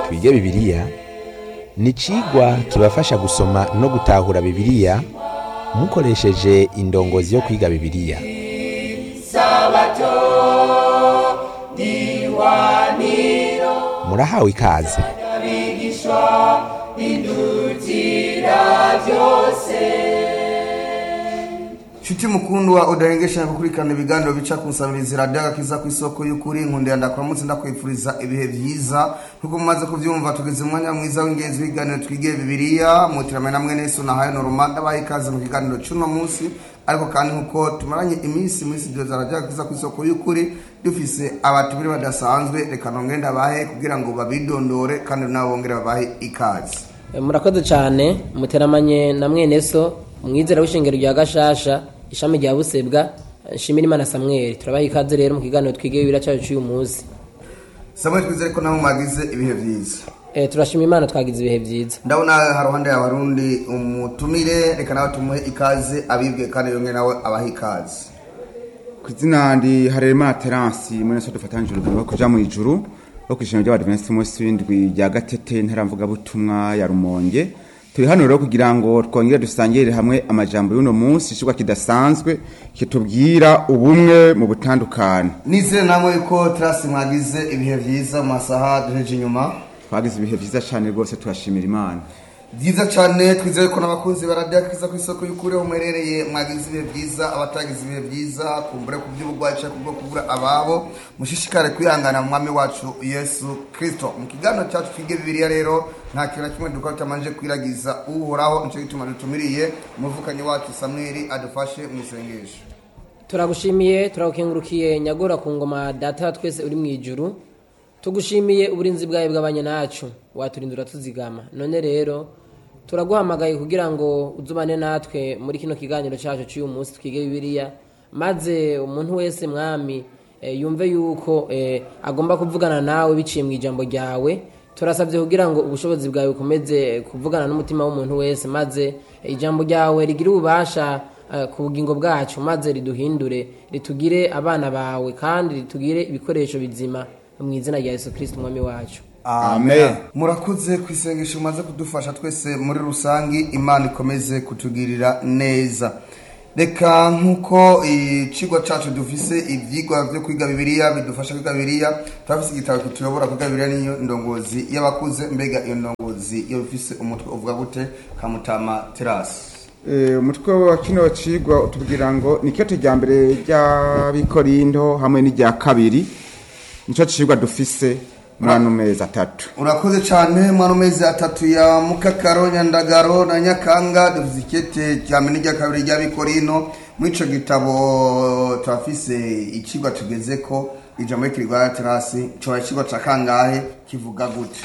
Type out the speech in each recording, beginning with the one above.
twige bibiliya ni icigwa kibafasha gusoma no gutahura bibiliya mukoresheje indongozi yo kwiga bibiliya murahawe ikaze Shuti mukundwa udahengesha gukurikirana ibiganiro bica ku nsabirizi radiyo agakiza ku isoko y'ukuri nkundira ndakuramutse ndakwifuriza ibihe byiza nk'uko mumaze kubyumva tugeze mu mwanya mwiza w'ingenzi w'ibiganiro twige bibiliya mutirame na mwene yesu nahaye noroma ndabaha ikaze mu kiganiro cy'uno munsi ariko kandi nk'uko tumaranye iminsi muri studio za radiyo agakiza ku isoko y'ukuri dufise abatumire badasanzwe reka nongere ndabahe kugira ngo babidondore kandi nabo bongere babahe ikaze murakoze cyane muteramanye na mwene so umwizera w'ishengero rya gashasha ishami rya busebwa nshimira imana samweli turabaha ikaze rero mu kiganiro twige bibiri cyacu cy'uyu munsi samuel twizere ko nabo mwagize ibihe byiza Eh, turashima imana twagize ibihe byiza ndabona haruhande ya barundi umutumire reka nawe tumuhe ikaze abibwe kandi yongere nawe abahe ikaze ku izina ndi harema teransi muri naso dufatanyije urugendo rwo kuja mu ijuru rwo kwishima ry'abadivensi munsi w'indwi rya gatete ntaramvugabutumwa ya rumonge turi hano rero kugira ngo twongere dusangirire hamwe amajambo y'uno munsi icigwa kidasanzwe kitubwira ubumwe mu butandukane nizere namwe yuko terasi mwagize ibihe byiza mu masaha duheje inyuma twagize ibihe vyiza cane rwose turashimira imana byiza cyane twizere ko n'abakunzi baradiyo akiza ku isoko y'ukuri aho muherereye mwagize ibihe byiza abatagize ibihe byiza kumbure ku by'uburwayi cyangwa kubwo kubura ababo mushishikare kwihangana mu mwami wacu yesu kirisito mu kiganiro cyacu twige bibiliya rero nta kintu na kimwe dukora tutamanje kwiragiza uhoraho nicyo gituma dutumiriye umuvukanyi wacu samweli adufashe mu isengesho turagushimiye turagukengurukiye nyagora ku ngoma data wa twese uri mu ijuru tugushimiye uburinzi bwawe bw'abanye nacu waturindura tuzigama none rero turaguhamagaye kugira ngo uzubane natwe muri kino kiganiro cyacu cy'uyu munsi twige bibiliya maze umuntu wese mwami eh, yumve yuko eh, agomba kuvugana nawe biciye mu ijambo ryawe turasabye kugira ngo ubushobozi bwawe bukomeze kuvugana n'umutima w'umuntu wese maze eh, ijambo ryawe rigire ububasha eh, ku bugingo bwacu maze riduhindure ritugire abana bawe kandi ritugire ibikoresho bizima mu izina rya yesu kirisiti umwami wacu Amen. murakoze ku isengesho mumaze kudufasha twese muri rusange imana ikomeze kutugirira neza reka nk'uko ikigo cyacu dufise ibyigwa byo kwiga bibiliya bidufasha kwiga bibiliya turafise igitabo kituyobora kwiga bibiliya niyo ndongozi y'abakuze mbega iyo ndongozi iyo bifise umutwe uvuga gute kamutama terasi Eh, umutwe wa kino cigwa utubwira ngo ni kyoto rya mbere ry'abikorindo hamwe n'irya kabiri nico cigwa dufise muri ano mezi atatu urakoze cyane mwana mezi atatu ya mukakaro nyandagaro na nyakanga dufite ikete cya mbere n'irya kabiri ry'abikorino muri icyo gitabo turafise ikigwa tugeze ko ijambo y'ikirwa terasi cyoba ikigwa cya kangahe kivuga gute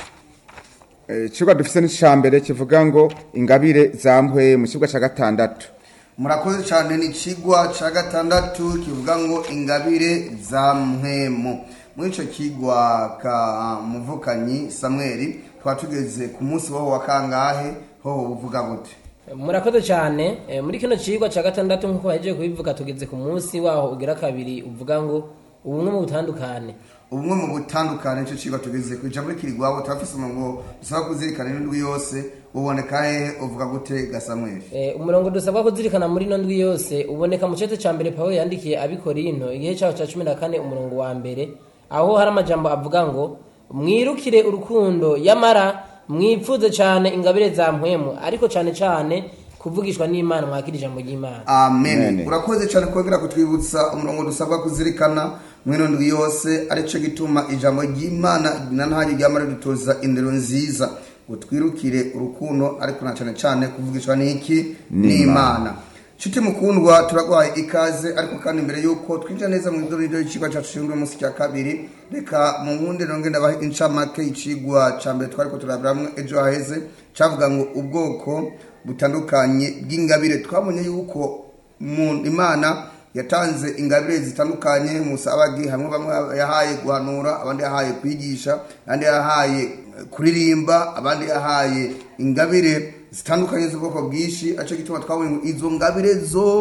Eh, icigwa dufise n'ica mbere kivuga ngo ingabire zampwe mu cigwa ca gatandatu murakoze cyane ni ikigwa cya gatandatu kivuga ngo ingabire za mpwemu muri icyo kigwa ka muvukanyi samweli twaba tugeze ku munsi wowe wa kangahe hoho uvuga gute murakoze cyane eh, muri kino cigwa cya gatandatu nk'uko bahejeje kubivuga tugeze ku munsi waho ugira kabiri uvuga ngo ubumwe mu butandukane ubumwe mu butandukane nicyo kigwa tugeze ku ijambo rikirigwabo turafise umurongo dusaba kuzirikana n'indwi yose uboneka hehe uvuga gute gasamweli Eh, umurongo dusabwa kuzirikana muri ino ndwi yose uboneka mu cete cya mbere pawulo yandikiye abikorinto igihe cyaho cya cumi na kane umurongo wa mbere aho hari amajambo avuga ngo mwirukire urukundo yamara mwipfuze cyane ingabire za mpwemu ariko cyane cyane kuvugishwa n'imana mwakira ijambo ry'imana amen Amen. urakoze cyane kongera kutwibutsa umurongo dusabwa kuzirikana mwino ndwi yose aricyo gituma ijambo ry'imana na ntaryo ryama ridutoza indero nziza ngo twirukire urukundo ariko na cyane cyane kuvugishwa n'iki n'imana nshuti mukundwa turagwaye ikaze ariko kandi mbere y'uko twinjira neza mu idorero y'ikigwa cyacu gishinzwe munsi cya kabiri reka mu nkundi nonge ndabaha incamake y'icigwa cya mbere twariko turabiramwo ejo haheze cavuga ngo ubwoko butandukanye bw'ingabire twabonye yuko mu imana yatanze ingabire zitandukanye musabagi hamwe bamwe yahaye guhanura abandi yahaye kwigisha abandi yahaye eh, kuririmba abandi yahaye ingabire zitandukanye z'ubwoko bwinshi aricyo gituma twabonye ngo izo ngabire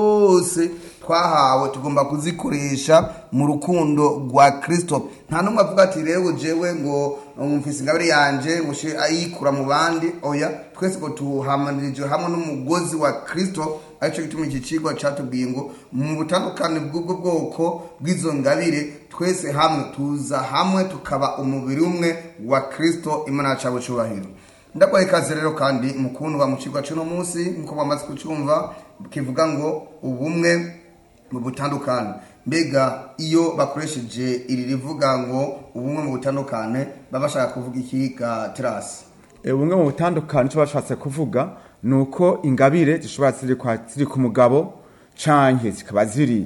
zose twahawe tugomba kuzikoresha mu rukundo rwa kirisito nta n'umwe avuga ati rero jewe ngo mfise ingabire yanje mushe ayikura mu bandi oya twese ngo tuhamanirije hamwe n'umugozi wa kirisito aricyo gituma iki kigo cyatubwiye ngo mu butandukane bw'ubwo bwoko bw'izo ngabire twese hamwe tuza hamwe tukaba umubiri umwe wa kirisito imana yacu cyubahiro ndakwaye ikaze rero kandi mukundwa mu kigo cy'uno munsi nk'uko bamaze kucyumva kivuga ngo ubumwe mu butandukane mbega iyo bakoresheje iri rivuga ngo ubumwe mu butandukane baba bashaka kuvuga iki ga terasi E, bumwe mu butandukane icyo bashatse kuvuga ni uko ingabire zishobora ziri kwa- ziri ku mugabo canke zikaba ziri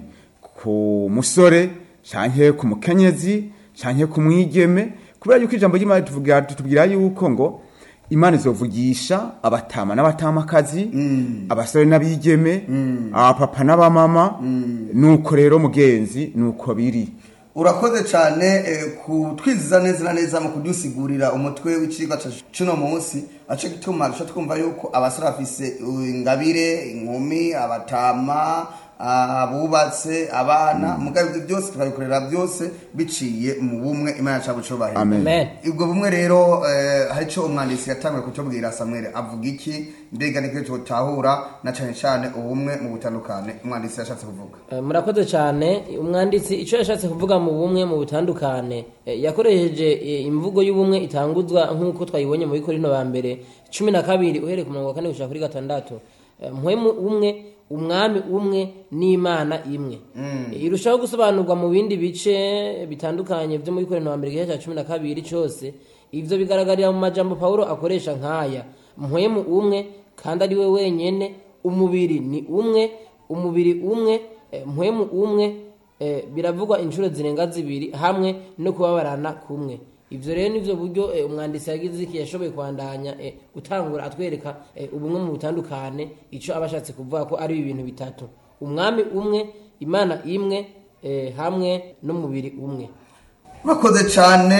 ku musore canke ku mukenyezi canke ku mwigeme kubera yuko ijambo ry'imana ritubwira ritubwira yuko ngo imana izovugisha abatama n'abatamakazi abasore n'abigeme abapapa n'abamama nuko rero mugenzi nuko biri urakoze cyane eh, kutwiziza neza na neza mu kudusigurira umutwe w'icigwa ca cuno munsi aco gituma duca twumva yuko abasore bafise uh, ingabire inkumi abatama ah, abubatse abana mugabo ibyo byose tukabikorera byose biciye mu bumwe imana yacu bucubahiro Amen. amen ubwo bumwe rero eh, hari icyo umwanditsi yatangiye kutubwira samwere avuga iki mbega niko tutahura na cyane cyane ubumwe mu butandukane umwanditsi yashatse kuvuga Eh, murakoze cyane umwanditsi icyo yashatse kuvuga mu bumwe mu butandukane eh, yakoresheje eh, imvugo y'ubumwe itanguzwa nk'uko twayibonye mu bikorino ba mbere cumi na kabiri uhereye ku murongo wa kane gushika kuri gatandatu Eh, mpwemu umwe umwami umwe n'imana imwe Eh, irushaho gusobanurwa mu bindi bice bitandukanye byo mu bikorino ba mbere igice cya cumi na kabiri cyose ivyo bigaragarira mu majambo pawulo akoresha nk'aya mpwemu umwe kandi ari we wenyene umubiri ni umwe umubiri umwe eh, mpwemu umwe eh, biravugwa inshuro zirenga zibiri hamwe no kubabarana kumwe ivyo rero nivyo buryo eh, umwanditsi yagize iki yashoboye kwandanya eh, gutangura atwereka eh, ubumwe mu butandukane ico aba ashatse kuvuga ko ari ibintu bitatu umwami umwe imana imwe eh, hamwe n'umubiri umwe urakoze cyane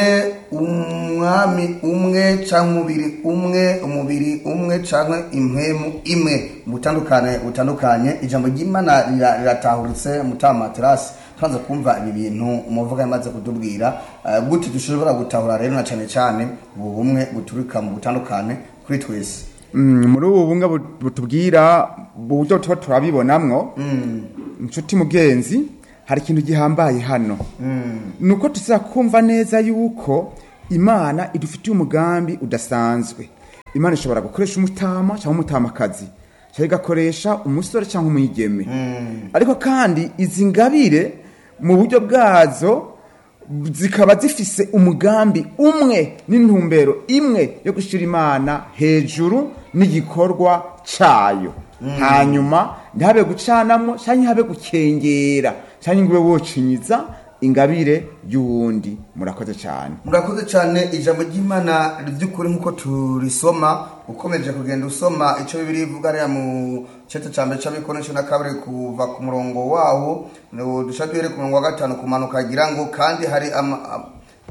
umwami umwe cyangwa umubiri umwe umubiri umwe cyangwa impwemu imwe mu butandukane butandukanye ijambo ry'imana rira- riratahuritse mutama terasi tubanza kumva ibi bintu umuvuga yamaze kutubwira eh, gute dushobora gutahura rero na cyane cyane ubu bumwe buturuka mu butandukane kuri twese Mm, muri ubu bumwe bu- butubwira uburyo tuba turabibonamwo inshuti mugenzi hari ikintu gihambaye hano ni uko tuza kumva neza yuko imana idufitiye umugambi udasanzwe imana ishobora gukoresha umutama cyangwa umutamakazi cyangwa igakoresha umusore cyangwa umwigeme ariko kandi izi ngabire mu buryo bwazo zikaba zifise umugambi umwe n'intumbero imwe yo gushyira imana hejuru n'igikorwa cyayo hanyuma ntihabe gucanamo cyangwa ntihabe gukengera cyangwa ngo ube wocinyiza ingabire y'uwundi murakoze cyane murakoze cyane ijambo ry'imana ry'ukuri nk'uko turisoma ukomeje kugenda usoma icyo bibiri ivuga ariya mu cyeta cya mbere cy'abikoresho na kabiri kuva ku murongo wawo dushaka duhere ku murongo wa gatanu kumanuka agira ngo kandi hari ama-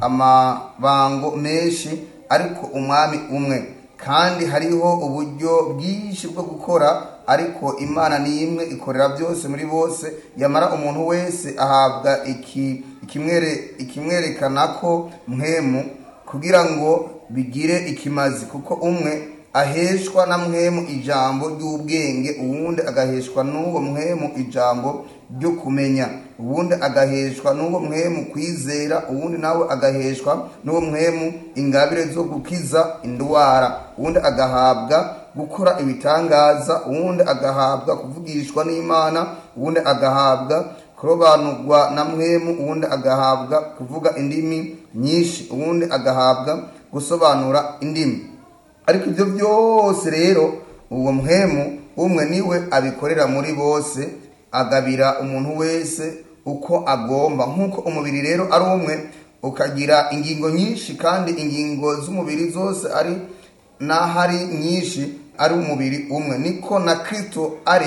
amabango menshi ariko umwami umwe kandi hariho uburyo bwinshi bwo gukora ariko imana ni imwe ikorera byose muri bose yamara umuntu wese ahabwa iki ikimwere ikimwerekana ko mwemu kugira ngo bigire ikimazi kuko umwe aheshwa na mwemu ijambo ry'ubwenge uwundi agaheshwa n'uwo mwemu ijambo ryo kumenya uwundi agaheshwa n'uwo mwemu kwizera uwundi nawe agaheshwa n'uwo mwemu ingabire zo gukiza indwara uwundi agahabwa gukora ibitangaza uwundi agahabwa kuvugishwa n'imana uwundi agahabwa kurobanurwa na mwemu uwundi agahabwa kuvuga indimi nyinshi uwundi agahabwa gusobanura indimi ariko ibyo byose rero uwo muhemu umwe niwe abikorera muri bose agabira umuntu wese uko agomba nk'uko umubiri rero ari umwe ukagira ingingo nyinshi kandi ingingo z'umubiri zose ari n'ahari nyinshi ari umubiri umwe niko na kirisito ari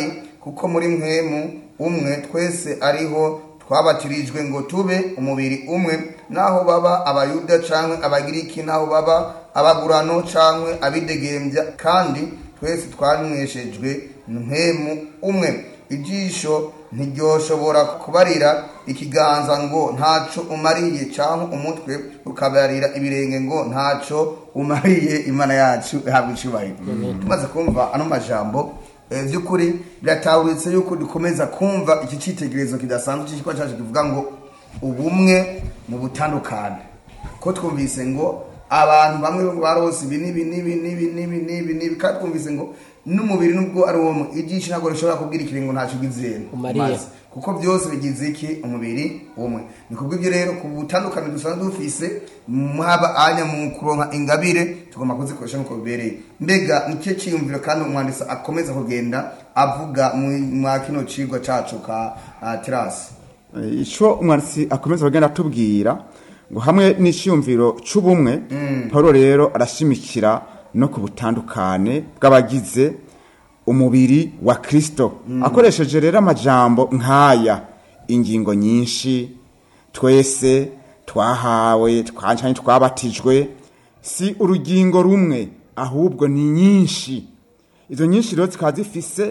kuko muri mwemu umwe twese ariho twabatirijwe ngo tube umubiri umwe naho baba abayuda canke abagiriki naho baba abagurano canke abidegembya kandi twese twanyweshejwe mwemu umwe ijisho ntiryoshobora kubarira ikiganza ngo ntaco umariye canke umutwe ukabarira ibirenge ngo ntaco umariye imana yacu ihabwa icubahiro tumaze kumva ano majambo eh, vy'ukuri biratahuritse yuko dukomeza kumva iki citegerezo kidasanzwe c'ikikwa cacu kivuga ngo ubumwe mu butandukane ko twumvise ngo abantu bamwe barose ibi n'ibi n'ibi n'ibi n'ibi n'ibi n'ibi kandi twumvise ngo n'umubiri nubwo ari uwo ijisho ntabwo rishobora kubwira ikiringo ntacyo ugize Umariye. maze kuko byose bigize iki umubiri umwe ni kubw'ibyo rero ku butandukane dusanzwe dufise haba anya mu kuronka ingabire tugomba kuzikoresha nk'uko bibereye mbega nicyo cyiyumviro kandi umwanditsi akomeza kugenda avuga mu- mwa kino cigwa cacu ka ah, terasi Eh, ico umwanditsi akomeza kugenda atubwira ngo hamwe n'iciyumviro c'ubumwe paulo rero arashimikira no ku butandukane bw'abagize umubiri wa kristo akoresheje rero amajambo nk'aya ingingo nyinshi twese twahawe twancanye twabatijwe si urugingo rumwe ahubwo ni nyinshi izo nyinshi rero zikaba zifise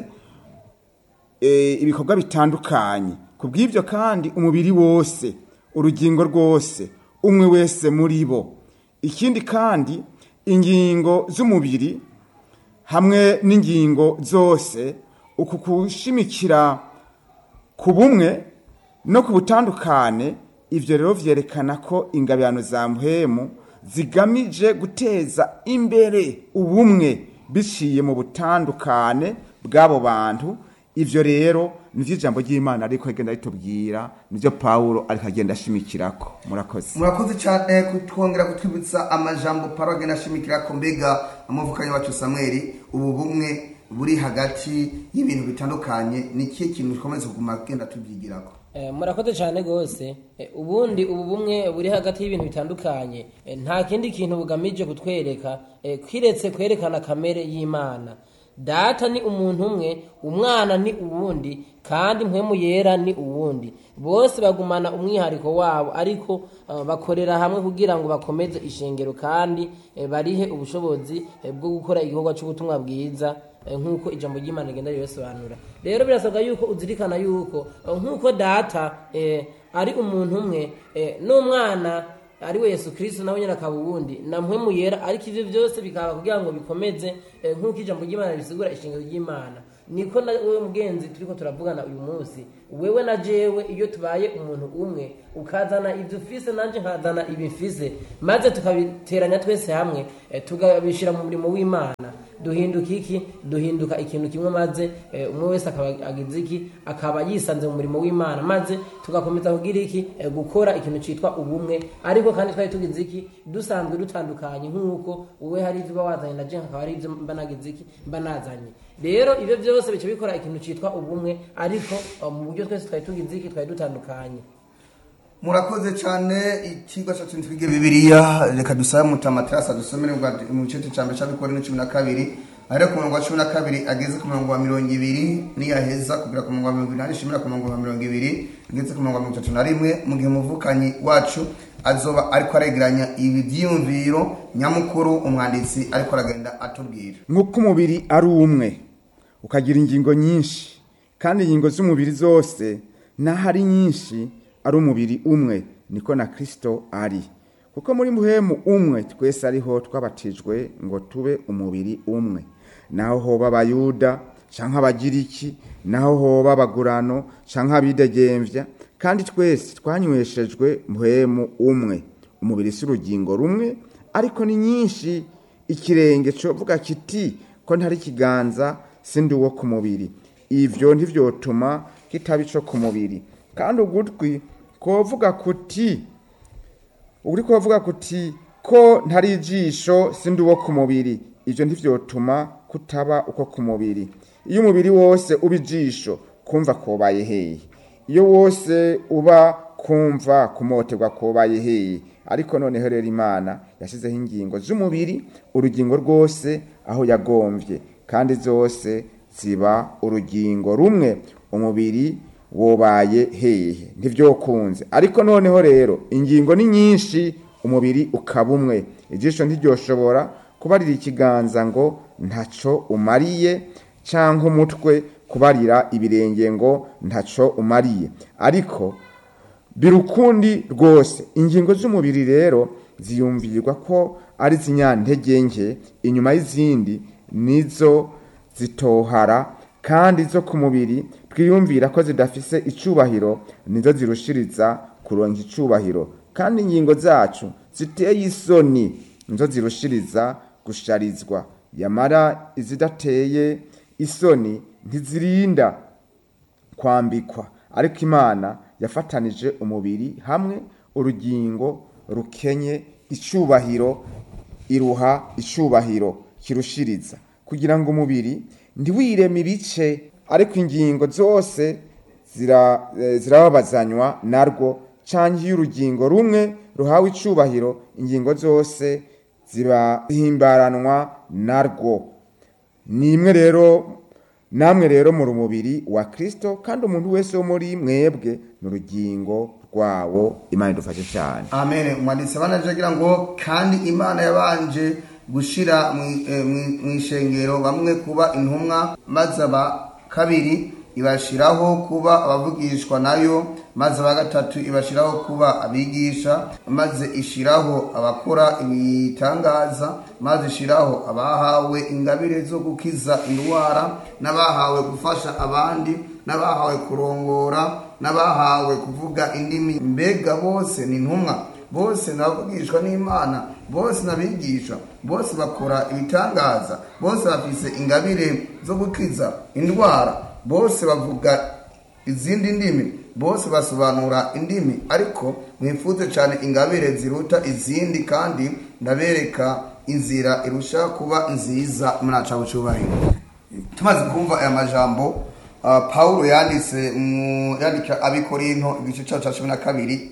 eh, ibikorwa bitandukanye ku bw'ibyo kandi umubiri wose urugingo rwose umwe wese muri bo ikindi kandi ingingo z'umubiri hamwe n'ingingo zose uku kushimikira ku bumwe no ku butandukane ibyo rero vyerekana ko ingabirano za muhemu zigamije guteza imbere ubumwe biciye mu butandukane bw'abo bantu ivyo rero nivyo ijambo ry'imana ariko rigenda ritubwira nivyo pawulo ariko agenda ashimikirako murakoze murakoze cyane kutwongera kutwibutsa amajambo paro agenda ashimikira ko mbega amavukanye wacu samweli ubu bumwe buri hagati y'ibintu bitandukanye ni ikihe kintu dukomeza kuguma agenda tubyigirako Eh, murakoze cyane rwose Eh, ubundi ubu bumwe buri hagati y'ibintu bitandukanye eh, nta kindi kintu bugamije kutwereka eh, kwiretse kwerekana kamere y'imana data ni umuntu umwe umwana ni uwundi kandi mpwemu yera ni uwundi bose bagumana umwihariko wabo ariko eh, bakorera hamwe kugira ngo bakomeze ishengero kandi eh, barihe ubushobozi eh, bwo gukora igikorwa cy'ubutumwa bwiza eh, nk'uko ijambo ry'imana rigenda ribasobanura rero birasabwa yuko uzirikana yuko eh, nk'uko data eh, ari umuntu umwe eh, n'umwana ari we yesu kirisito nawe nyine akaba uwundi na mpwemu yera ariko ibyo byose bikaba kugira ngo bikomeze eh, nk'uko ijambo ry'imana risigura ishingiro ry'imana niko na wewe mugenzi turiko turavugana uyu munsi wewe na jewe iyo tubaye umuntu umwe ukazana ibyo ufise nanje nkazana ibi mfise maze tukabiteranya twese hamwe eh, tukabishyira mu murimo w'imana duhinduka iki duhinduka ikintu kimwe maze eh, umwe wese akaba agize iki akaba yisanze mu murimo w'imana maze tugakomeza kugira iki eh, gukora ikintu cyitwa ubumwe ariko kandi twari tugize iki dusanzwe dutandukanye nk'uko wowe hari ibyo uba wazanye na je hakaba hari ibyo mba nagize iki mba nazanye rero ibyo byose bica bikora ikintu cyitwa ubumwe ariko eh, mu buryo twese twari tugize iki twari dutandukanye murakoze cyane ikigo cyacu twige bibiliya reka dusabe mutamaterasi adusomere bwa- mu gice cya mbere cy'abikora ni cumi na kabiri ahera ku murongo wa cumi na kabiri ageze ku murongo wa mirongo ibiri niyaheza kugera ku murongo wa mirongo inani ishimira ku murongo wa mirongo ibiri ageze ku murongo wa mirongo itatu na rimwe mu gihe umuvukanyi wacu azoba ariko aregeranya ibi byiyumviro nyamukuru umwanditsi ariko aragenda atubwira nk'uko umubiri ari umwe ukagira ingingo nyinshi kandi ingingo z'umubiri zose n'aho ari nyinshi ari umubiri umwe niko na kirisito ari kuko muri muhemu umwe twese ariho twabatijwe ngo tube umubiri umwe naho hoba abayuda cyangwa abagiriki naho hoba abagurano cyangwa abidegembya kandi twese twanyweshejwe muhemu umwe umubiri si urugingo rumwe ariko ni nyinshi ikirenge covuga kiti ko ntari ikiganza sindi uwo ku mubiri ivyo ntivyotuma kitaba ico ku mubiri kandi ugutwi kovuga kuti uri kovuga kuti ko ntari ijisho sindi uwo ku mubiri ivyo ntivyotuma kutaba uko ku mubiri iyo umubiri wose uba ijisho kumva kobaye hehe iyo wose uba kumva kumoterwa kobaye hehe ariko noneho rero imana yashyizeho ingingo z'umubiri urugingo rwose aho yagomvye kandi zose ziba urugingo rumwe umubiri wobaye hehe ntivyokunze ariko noneho rero ingingo ni nyinshi umubiri ukaba umwe ijisho ntiryoshobora kubarira ikiganza ngo ntaco umariye canke umutwe kubarira ibirenge ngo ntaco umariye ariko birukundi rwose ingingo z'umubiri rero ziyumvirwa ko ari zinyantege nke inyuma y'izindi nizo zitohara kandi zo ku mubiri twiyumvira ko zidafise icubahiro nizo zirushiriza kuronka icubahiro kandi ingingo zacu ziteye isoni nizo zirushiriza gusharizwa yamara izidateye isoni ntizirinda kwambikwa ariko imana yafatanije umubiri hamwe urugingo rukenye icubahiro iruha icubahiro kirushiriza kugira ngo umubiri ntiwireme ibice ariko ingingo zose zira- eh, zirababazanywa narwo canke iyo urugingo rumwe ruhawe icubahiro ingingo zose ziba zihimbaranwa narwo ni imwe rero namwe rero muri umubiri wa kristo kandi umuntu wese wo muri mwebwe ni urugingo rwawo imana idufashe cyane amen umwanditsi abanaje agira ngo kandi imana yabanje gushira mu- eh, mu- mu ishengero bamwe kuba intumwa maze aba kabiri ibashiraho kuba abavugishwa nayo maze aba gatatu ibashiraho kuba abigisha maze ishiraho abakora ibitangaza maze ishiraho abahawe ingabire zo gukiza indwara n'abahawe gufasha abandi n'abahawe kurongora n'abahawe kuvuga indimi mbega bose ni intumwa bose nabavugishwa n'imana bose nabigisha bose bakora ibitangaza bose bafise ingabire zo gukiza indwara bose bavuga izindi ndimi bose basobanura indimi ariko mwifuze cyane ingabire ziruta izindi kandi ndabereka inzira irusha kuba nziza mwaca bucubahiro tumaze kumva aya majambo uh, paulo yanditse mu yandika abikorinto igice cyaho cya cumi na kabiri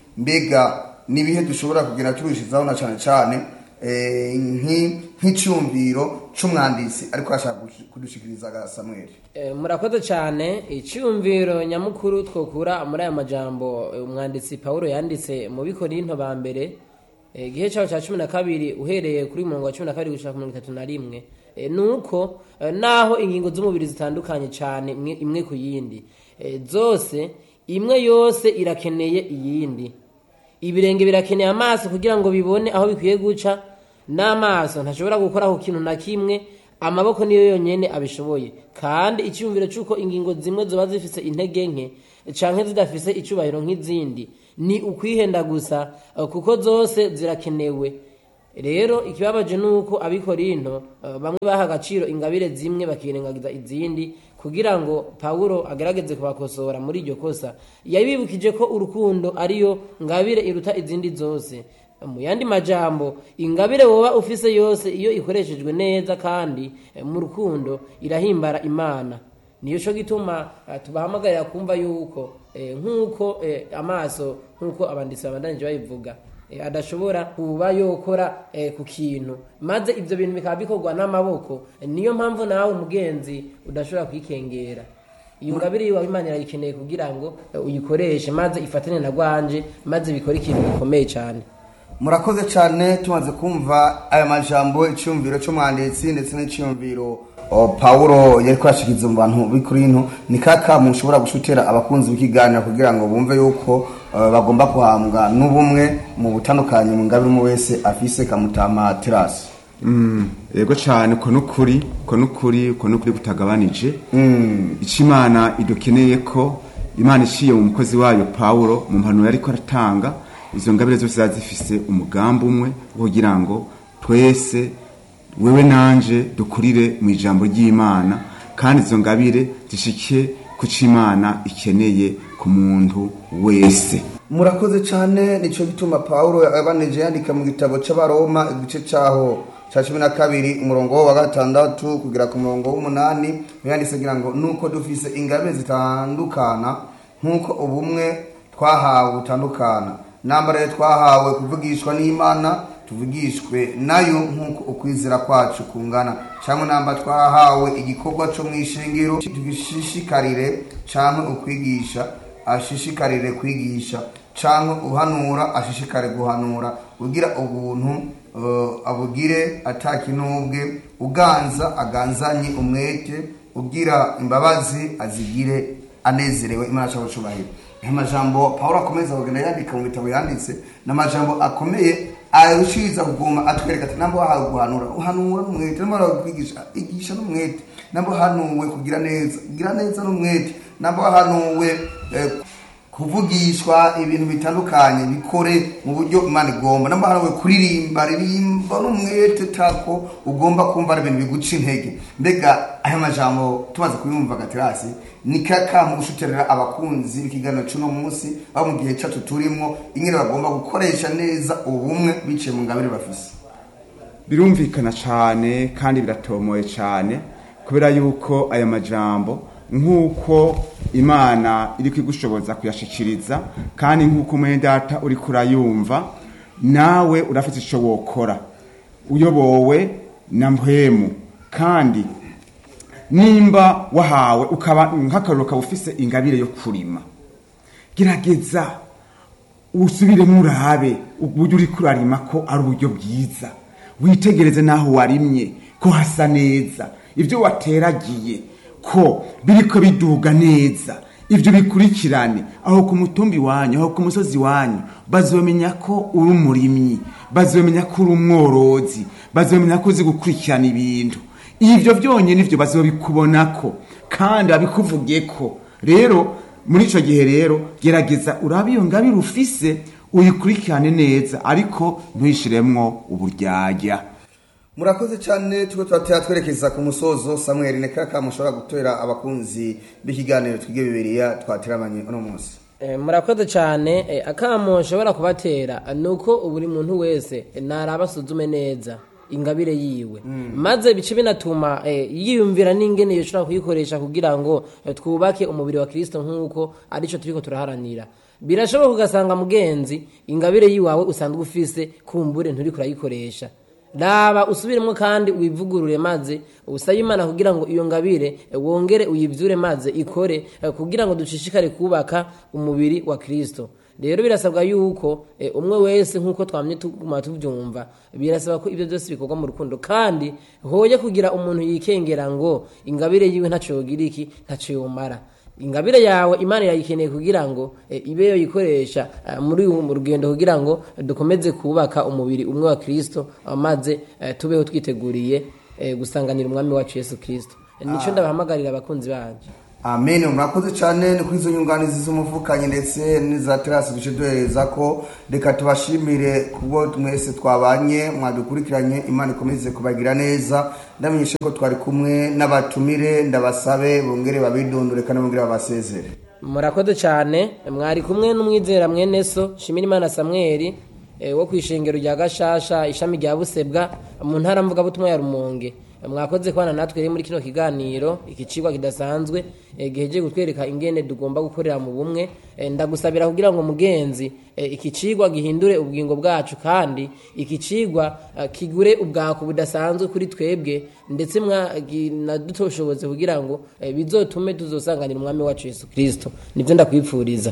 mbega n'ibihe dushobora kugenda turushizaho na cyane cyane eh, nki- nk'icyumviro c'umwanditsi ariko ashaka kudushikiriza samweli Eh, murakoze cyane icyumviro nyamukuru twokura muri aya majambo eh, umwanditsi paul yanditse mu bikorinto ba mbere eh, igihe cyaho cya cumi na kabiri uhereye kuri mirongo wa cumi na kabiri gushaka mirongo itatu na rimwe eh, ni uko eh, naho ingingo z'umubiri zitandukanye cyane imwe, imwe ku yindi eh, zose imwe yose irakeneye iyindi ibirenge birakeneye amaso kugira ngo bibone aho bikwiye guca n'amaso ntashobora gukora ku kintu na kimwe amaboko niyo yonyine abishoboye kandi icyumviro cy'uko ingingo zimwe ziba zifise intege nke canke zidafise icubahiro nk'izindi ni ukwihenda gusa eh, kuko zose zirakenewe rero ikibabaje ni uko abikorinto eh, bamwe baha agaciro ingabire zimwe bakirengagiza izindi kugira ngo pawulo agerageze kubakosora muri iryo kosa yabibukije ko urukundo ariyo ngabire iruta izindi zose mu yandi majambo ingabire woba ufise yose iyo ikoreshejwe neza kandi eh, mu rukundo irahimbara imana niyo cyo gituma eh, tubahamagarira kumva yuko eh, nk'uko eh, amaso nk'uko abanditsi babandanije babivuga eh, adashobora kuba yokora eh, ku kintu maze ibyo bintu bikaba bikorwa n'amaboko Eh, niyo mpamvu nawe umugenzi udashobora kwikengera iyo ngabire yiwawe imana irayikeneye kugira ngo eh, uyikoreshe maze ifatane na rwanje maze bikore ikintu gikomeye cyane murakoze cyane tumaze kumva aya majambo icyumviro cy'umwanditsi ndetse n'icyumviro o, paulo yari kwashikiriza mu bantu b'ikorinto ni kaka mushobora gushutera abakunzi b'ikiganiro kugira ngo bumve yuko eh, bagomba guhambwa n'ubumwe mu butandukanye mu ngabire umwe wese afise kamutama terasi yego cyane uko n'ukuri uko n'ukuri uko n'ukuri kutagabanije icyo imana idukeneye ko imana iciye mu mukozi wayo pawulo mu mpanuro yari ko aratanga izo ngabire zose ziba zifise umugambi umwe wo kugira ngo twese wewe nanje dukurire mu ijambo ry'imana kandi izo ngabire zishike ku cyo imana ikeneye ku muntu wese murakoze cyane nicyo gituma paulo yabanije yandika mu gitabo cy'abaroma igice cyaho cya cumi na kabiri umurongo wa gatandatu kugera ku murongo w'umunani yanditse agira ngo nuko dufise ingabire zitandukana nk'uko ubumwe twahawe butandukana nambara twahawe kuvugishwa n'imana tuvugishwe nayo nk'uko ukwizera kwacu kungana cyangwa namba twahawe igikorwa cyo mu ishingiro tugishishikarire cyangwa ukwigisha ashishikarire kwigisha cyangwa uhanura ashishikare guhanura ugira ubuntu eh, abugire atakinubwe uganza aganzanye umwete ugira imbabazi azigire anezerewe imana cyangwa cyubahiro aya majambo pawulo akomeza kugenda yandika mu bitabo yanditse ni amajambo akomeye arushiriza kuguma atwereka ati namba wahawe guhanura uhanura n'umwete namba wahawe kwigisha igisha n'umwete namba wahanuwe kugira neza gira neza n'umwete namba wahanuwe eh, kuvugishwa ibintu bitandukanye bikore mu buryo imana igomba namba wahanuwe kuririmba ririmba n'umwete tako ugomba kumva ari ibintu biguca intege mbega aya majambo tumaze kubimva gaterasi ni kakamu gushutirira abakunzi b'ikiganiro cy'uno munsi aho mu gihe cyacu turimo ingene bagomba gukoresha neza ubumwe biciye mu ngabire bafise birumvikana cyane kandi biratomoye cyane kubera yuko aya majambo nk'uko imana iri kwigushoboza kuyashikiriza kandi nk'uko mwene data uri kurayumva nawe urafite icyo wokora uyobowe na mpwemu kandi nimba wahawe ukaba nk'akariro ukaba ufise ingabire yo kurima gerageza usubiremo urabe uburyo uri kurarima ko ari uburyo bwiza witegereze n'aho warimye ko hasa neza ibyo wateragiye ko biriko biduga neza ibyo bikurikirane aho ku mutumbi wanyu aho ku musozi wanyu bazomenya ko uri umurimyi bazomenya ko uri umworozi bazomenya ko uzi gukurikirana ibintu ibyo byonyine ibyo bazobikubonako kandi babikuvuge ko rero muri icyo gihe rero gerageza urabe iyo ngabire ufise uyikurikirane neza ariko ntuyishiremwo uburyarya murakoze cyane tuko turatera twerekeza ku musozo samuel ni kaka mushobora gutera abakunzi b'ikiganiro twige bibiriya twateramanye uno munsi Eh, murakoze cyane eh, akamo nshobora kubatera ni uko buri muntu wese eh, naraba asuzume neza ingabire yiwe maze bice binatuma eh, yiyumvira n'ingene yoshobora kuyikoresha kugira ngo eh, twubake umubiri wa kirisito nk'uko aricyo turiko turaharanira birashoboka ugasanga mugenzi ingabire yiwawe usanzwe ufise kumbure nturi kurayikoresha raba usubiremo kandi wivugurure maze usabe imana kugira ngo iyo ngabire eh, wongere uyivyure maze ikore eh, kugira ngo dushishikare kubaka umubiri wa kristo rero birasabwa yuko eh, umwe wese nk'uko twamye tuguma tubyumva birasaba ko ibyo byose bikorwa mu rukundo kandi hoye kugira umuntu yikengera ngo ingabire yiwe ntaco yogira iki ntaco yomara ingabire yawe imana irayikeneye kugira ngo eh, ibe yoyikoresha eh, muri ubu rugendo kugira ngo dukomeze kubaka umubiri umwe wa kristo eh, maze eh, tubeho twiteguriye eh, gusanganira umwami wacu yesu kristo nico ndabahamagarira abakunzi banje amen murakoze cyane ni kuri izo nyunganizi z'umuvukanyi ndetse n'iza terasi duce duhereza ko reka tubashimire kubwo mwese twabanye mwadukurikiranye imana ikomeze kubagira neza ndamenyeshe ko twari kumwe n'abatumire ndabasabe bongere babidondore kandi bongere babasezere murakoze cyane mwari kumwe n'umwizera mwene so shimira imana samweli eh, wo ku ishengero rya gashasha ishami rya busebwa mu ntara mvugabutumwa ya rumonge mwakoze kubana natwe rero muri kino kiganiro iki cigwa kidasanzwe eh, gihejeje kutwereka ingene tugomba gukorera mu bumwe Eh, ndagusabira kugira ngo mugenzi eh, iki cigwa gihindure ubugingo bwacu kandi iki cigwa eh, kigure ubwako budasanzwe kuri twebwe ndetse nadutoshoboze kugira ngo eh, bizotume tuzosanganira umwami wacu yesu kristo nivyo ndakwipfuriza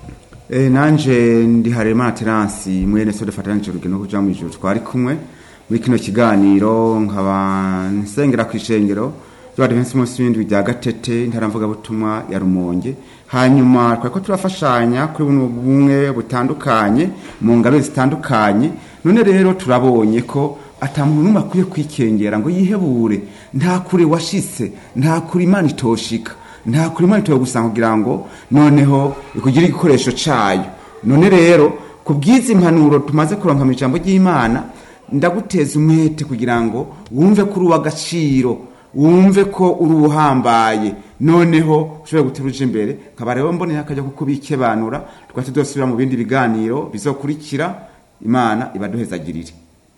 Eh, nanje ndi harema terasi mwene so dufatanije urugendo kuja mu ijuru twari kumwe muri kino kiganiro nkaba nsengera ku ishengero ry'abadivensi munsi w'indwi rya gatete ntaramvuga butumwa ya rumonge hanyuma twari ko turafashanya kuri buno bumwe butandukanye mu ngabire zitandukanye none rero turabonye ko ata muntu n'umwe akwiye kwikengera ngo yihebure nta kure washitse nta kure imana itoshika nta kuri imana itoye gusanga kugira ngo noneho ikugire igikoresho cayo none rero ku bw'izi mpanuro tumaze kuronka mu ijambo ry'imana ndaguteza umwete kugira ngo wumve ko uri uw'agaciro wumve ko uri uhambaye noneho ushobora gutera uje imbere nkaba rero mboneye akajya kuko bikebanura tukaba tudosubira mu bindi biganiro bizokurikira imana ibaduhezagirire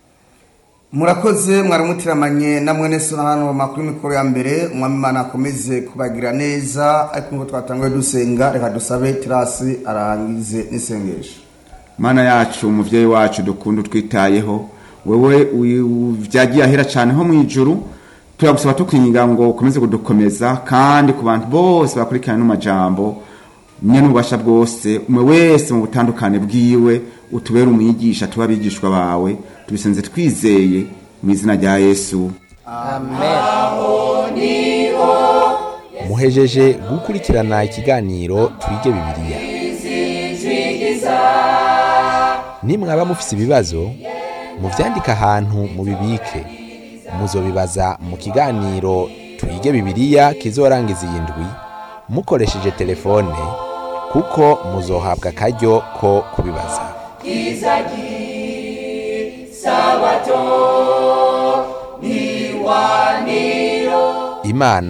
murakoze mwaramutiramanye na mwene so na hano makuru mikoro ya mbere umwami imana akomeze kubagira neza ariko ngo twatanguye dusenga reka dusabe terasi arangize n'isengesho mana yacu umuvyeyi wacu dukunda utwitayeho wewe uyu- vyagiye ahera cyane ho mu ijuru turagusaba tukwinga ngo ukomeze kudukomeza kandi ku bantu bose bakurikirana n'amajambo nyene ububasha bwose umwe wese mu butandukane bwiwe utubere umwigisha tuba abigishwa bawe tubisenze twizeye mu izina rya yesu amen muhejeje gukurikirana ikiganiro twige bibiliya nimwaba mufise ibibazo muvyandike ahantu mubibike muzobibaza mu kiganiro twige bibiliya kizorangiza iyi ndwi mukoresheje telefone kuko muzohabwa akaryo ko kubibaza imana